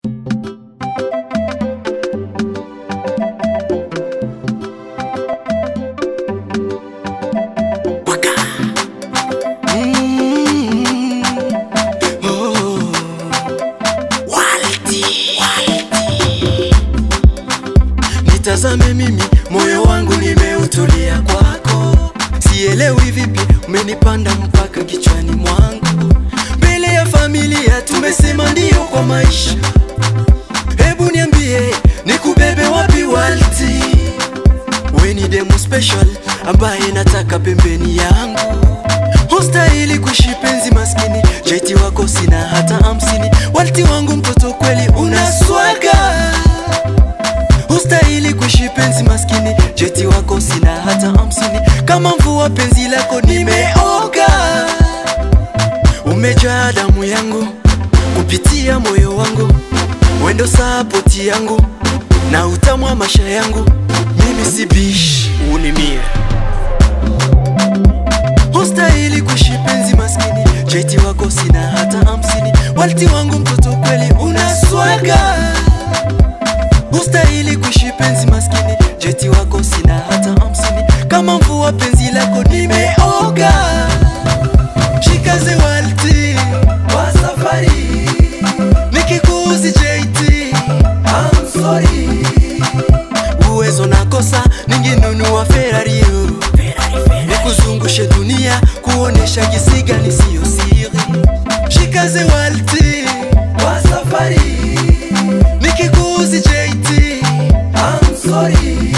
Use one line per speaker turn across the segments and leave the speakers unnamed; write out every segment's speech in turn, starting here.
Nitazame mimi, moyo wangu nimeutulia kwako, sielewi vipi umenipanda mpaka kichwani mwangu. Mbele ya familia tumesema ndio kwa maisha, hebu niambie nikubebe wapi Walti? We ni demu special ambaye nataka pembeni yangu, hustahili kuishi penzi maskini, cheti wako sina hata hamsini. Walti wangu mtoto kweli unaswaga hustahili kuishi penzi maskini, cheti wako sina hata hamsini. Kama mvua penzi lako nimeoga, umejaa damu yangu kupitia moyo wangu, wendo sapoti yangu na utamu wa maisha yangu. Mimi si bish, unimie hustahili kuishi penzi maskini, cheti wako sina hata hamsini. Walti wangu mtoto kweli unaswaga hustahili kuishi penzi maskini, jeti wako sina hata hamsini. Kama mvua penzi lako nimeoga, shikaze Walti kwa safari, nikikuuzi JT I'm sorry, uwezo nakosa, ningenunua Ferrari yo. nikuzungushe dunia kuonesha jinsi gani siyo siri. Shikaze Walti kwa safari nikikuuzi JT I'm sorry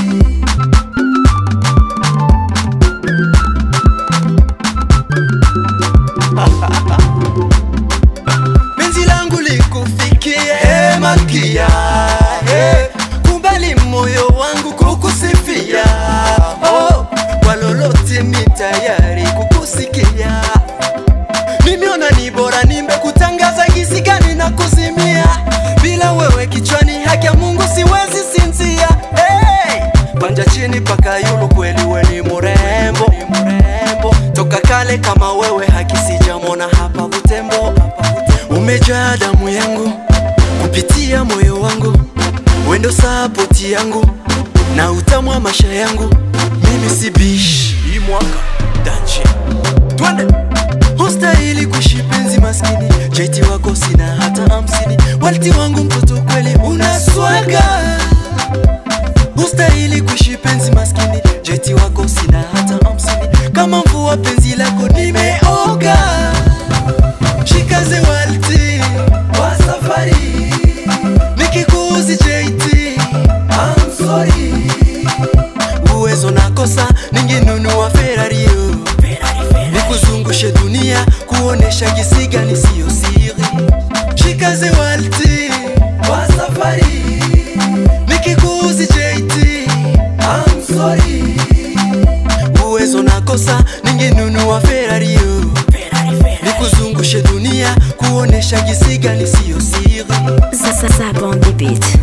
penzi langu likufikie hey, malkia hey, kubali moyo wangu kukusifia oh, kwa lolote mi tayari kukusikia nimeona ni bora nimekutangaza gisi gani na kuzimia bila wewe kichwani haki ya Mungu siwezi sinzia hey! panja chini paka yulu kweli we ni murembo ni murembo toka kale kama wewe haki sijamona hapa Butembo umejaa damu yangu kupitia moyo wangu wendo sapoti yangu na utamu wa maisha yangu mimi si bish hii mwaka dachi twende hustahili kuishi penzi maskini, cheti wako sina hata hamsini. Walti wangu mtoto kweli unaswaga, hustahili kuishi penzi maskini, cheti wako sina hata hamsini. Kama mvua penzi lako nimeoga, shikaze Walti kwa safari, nikikuuzi JT I'm sorry, uwezo nakosa, ningenunua Ferrari yo nikuzungushe dunia kuonesha jinsi gani siyo siri. Shikaze Walti kwa safari, nikikuuzi JT I'm sorry, uwezo nakosa, ningenunua Ferrari yo nikuzungushe dunia kuonesha jinsi gani siyo siri.
Ça, ça, ça, bande des beats.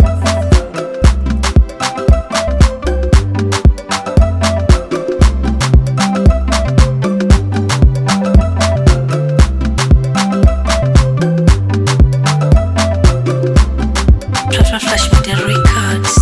Flash Media Records.